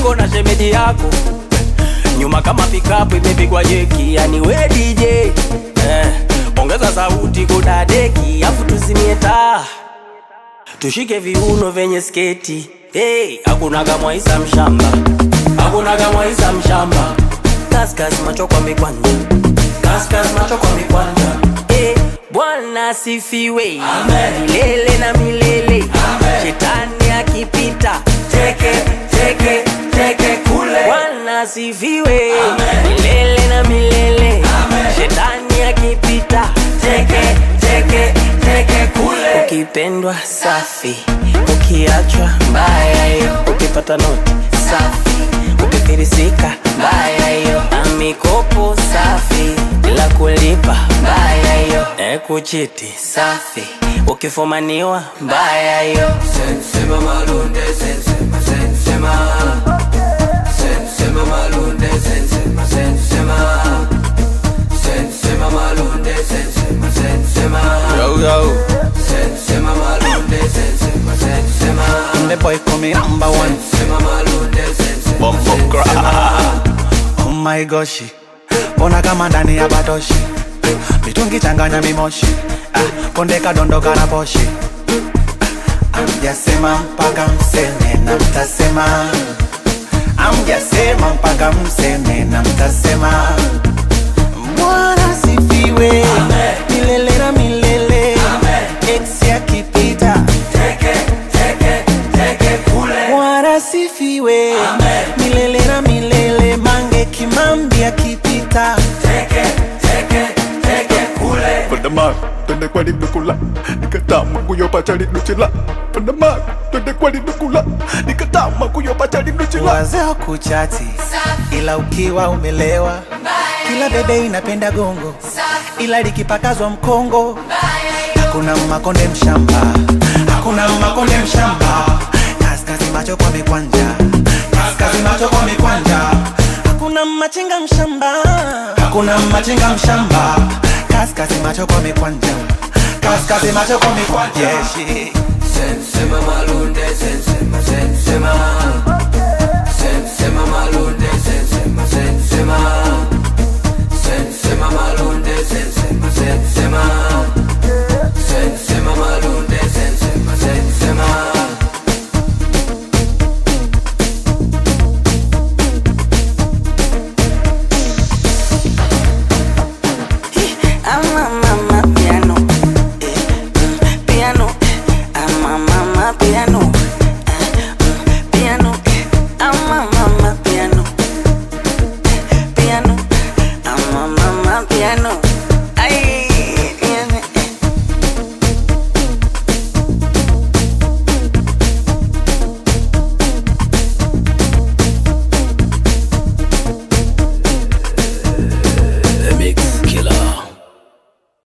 niko na shemeji yako nyuma kama pikapu imepigwa jeki, yani we DJ eh, ongeza sauti kudadeki, afu tuzimie taa tushike viuno vyenye sketi hey, hakunaga mwaisa mshamba, hakunaga mwaisa mshamba, kaskas macho kwa mikwanja, kaskas macho kwa mikwanja hey, Bwana asifiwe milele na milele, shetani akipita teke teke teke kule. Bwana asifiwe milele na milele, shetani akipita teke teke teke kule. Ukipendwa safi, ukiachwa mbaya hiyo, ukipata noti safi, ukifirisika mbaya hiyo, na mikopo safi bila kulipa mbaya hiyo, e kuchiti safi, ukifumaniwa mbaya hiyo. Sensema malunde, sensema, sensema. Sensema malunde, sensema, sensema. Sensema malunde, sensema, sensema. Yo, yo. Sensema malunde, sensema, sensema. The boy coming number one. Sensema malunde, sensema, Bumbo sensema. Oh my gosh. Mbona kama ndani ya batoshi mitungi changanya mimoshi ah, konde kadondoka na poshi ah, amjasema mpaka mseme na mtasema amjasema mpaka mseme na mtasema Bwana sifiwe milele na milele ex akipita Bwana sifiwe milele na milele, mange kimambi akipita Pandama, twende kwa lidukula nikatama kuyopacha liduchila Pandama, twende kwa lidukula nikatama kuyopacha liduchila wazee kuchati, ila ukiwa umelewa, kila bebe inapenda gongo, ila likipakazwa mkongo hakuna makonde mshamba, hakuna makonde mshamba, kaskazi macho kwa mikwanja, kaskazi macho kwa mikwanja, hakuna machinga mshamba, hakuna machinga mshamba, kaskazi macho kwa mikwanja, kaskazi macho kwa mikwanja, yeah, shit. Sensema malunde, sensema, sensema. Sensema malunde, sensema, sensema. Sensema malunde, sensema, sensema. Sensema malunde, sensema, sensema. Ama mama piano, eh, mm, piano, ama mama piano, eh, mm, piano, ama mama piano, piano, ama mama piano.